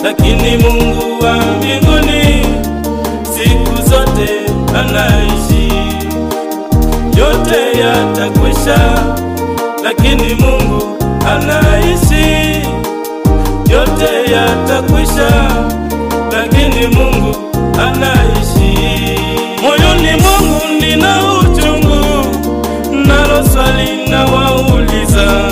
lakini Mungu wa mbinguni siku zote anaishi. Yote yatakwisha, lakini Mungu anaishi. Yote yatakwisha, lakini Mungu anaishi. Moyoni mwangu nina uchungu, nalo swali na wauliza,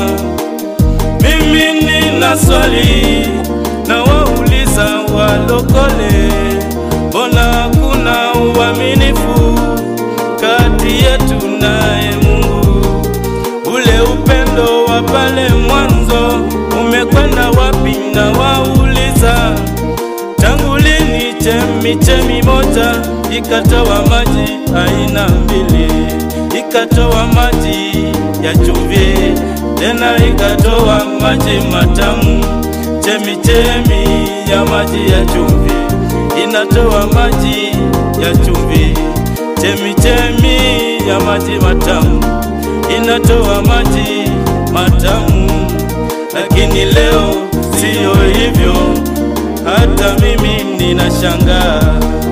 mimi nina swali na wauliza walokole, mbona hakuna uaminifu kati yetu naye Mungu? Ule upendo wa pale mwanzo umekwenda wapi? Na wauliza tangu lini chemichemi moja ikatoa maji aina mbili, ikatoa maji ya chumvi tena ikatoa maji matamu. Chemichemi ya maji ya chumvi inatoa maji ya chumvi, chemichemi ya maji matamu inatoa maji matamu. Lakini leo siyo hivyo, hata mimi ninashangaa.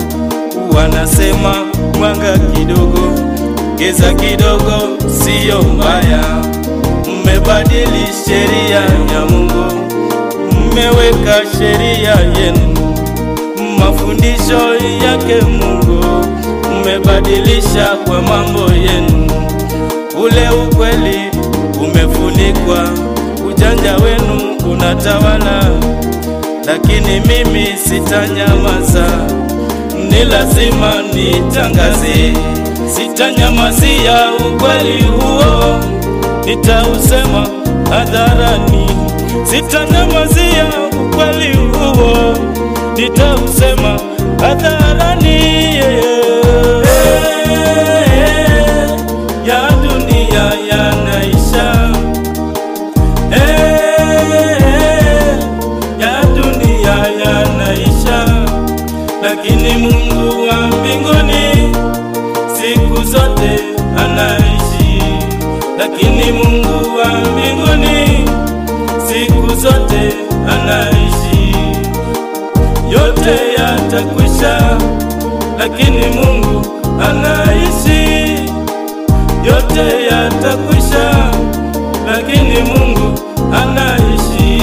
Wanasema mwanga kidogo, giza kidogo siyo mbaya. Mmebadili sheria ya Mungu, mmeweka sheria yenu, mafundisho yake Mungu mmebadilisha kwa mambo yenu. Ule ukweli umefunikwa, ujanja wenu unatawala, lakini mimi sitanyamaza, ni lazima nitangaze, sitanyamazia ukweli huo, nitausema hadharani, sitanyamazia ukweli huo, nitausema hadharani. Ya dunia yanaisha, ya dunia yanaisha, lakini Mungu wa mbinguni siku zote anaishi, lakini Mungu wa mbinguni siku zote anaishi. Yote yatakwisha, lakini Mungu anaishi. Yote yatakwisha, lakini Mungu anaishi.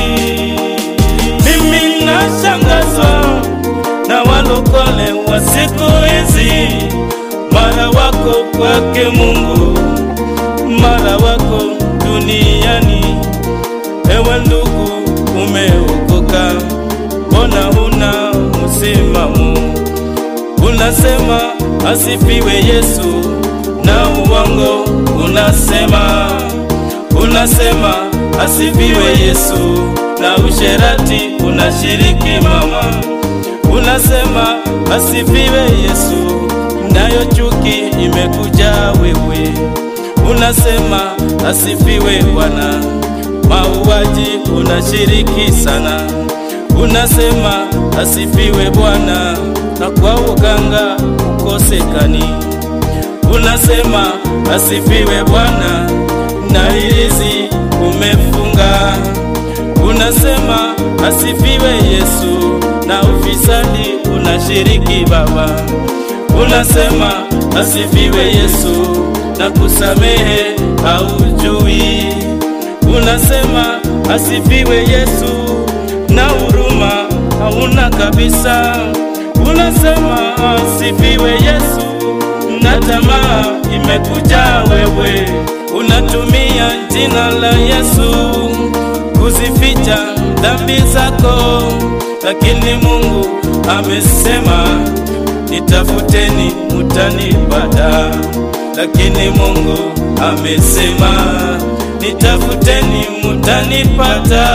Mimi nashangazwa na walokole wa siku hizi, mara wako kwake Mungu, mara wako duniani. Ewe ndugu, umeokoka, mbona huna msimamo? Unasema asifiwe Yesu, na uongo unasema, unasema asifiwe Yesu, na usherati unashiriki mama. Unasema asifiwe Yesu, nayo chuki imekuja wewe. Unasema asifiwe Bwana, mauaji unashiriki sana. Unasema asifiwe Bwana, na kwa uganga ukosekani. Unasema asifiwe Bwana, na hirizi umefunga. Unasema asifiwe Yesu, na ufisadi unashiriki Baba. Unasema asifiwe Yesu, na kusamehe haujui. Unasema asifiwe Yesu, na huruma hauna kabisa. Unasema asifiwe Yesu, na tamaa imekuja wewe. Unatumia jina la Yesu kuzificha dhambi zako, lakini Mungu amesema nitafuteni mutanipata, lakini Mungu amesema nitafuteni mutanipata.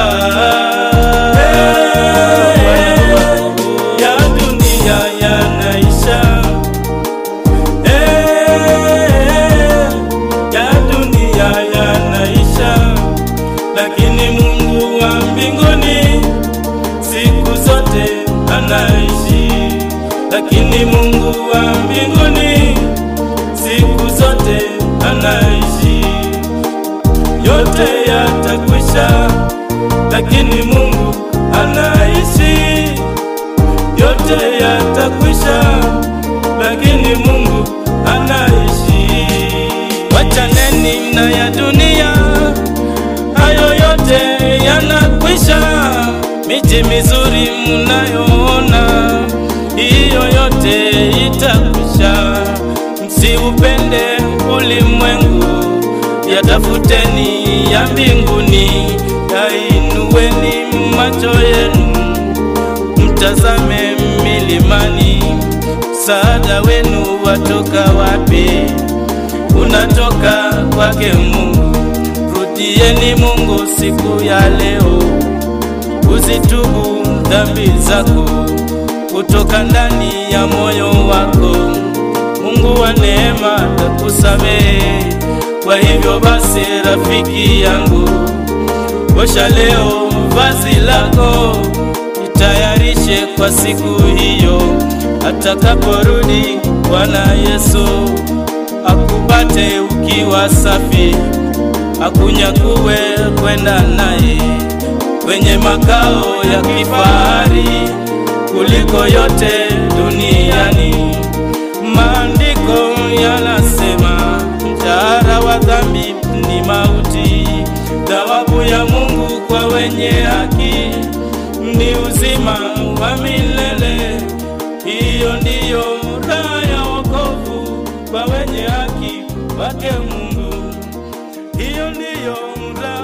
Ya dunia yanaisha, ya dunia yanaisha, lakini Mungu wa mbinguni siku zote anaishi, lakini Mungu wa mbinguni siku zote anaishi. Yote yatakwisha, lakini Mungu anaishi. miji mizuri mnayoona, hiyo yote itakwisha. Msiupende ulimwengu, yatafuteni ya mbinguni, yainueni macho yenu, mtazame milimani. Msaada wenu watoka wapi? Unatoka kwake Mungu. Rudieni Mungu siku ya leo, uzitubu dhambi zako kutoka ndani ya moyo wako. Mungu wa neema atakusamehe. Kwa hivyo basi, rafiki yangu, osha leo vazi lako, itayarishe kwa siku hiyo atakaporudi Bwana Yesu, akupate ukiwa safi, akunyakuwe kwenda naye kwenye makao ya kifahari kuliko yote duniani. Maandiko yanasema mshahara wa dhambi ni mauti, thawabu ya Mungu kwa wenye haki ni uzima wa milele. Hiyo ndiyo raha ya wokovu kwa wenye haki wake Mungu. Hiyo ndiyo raha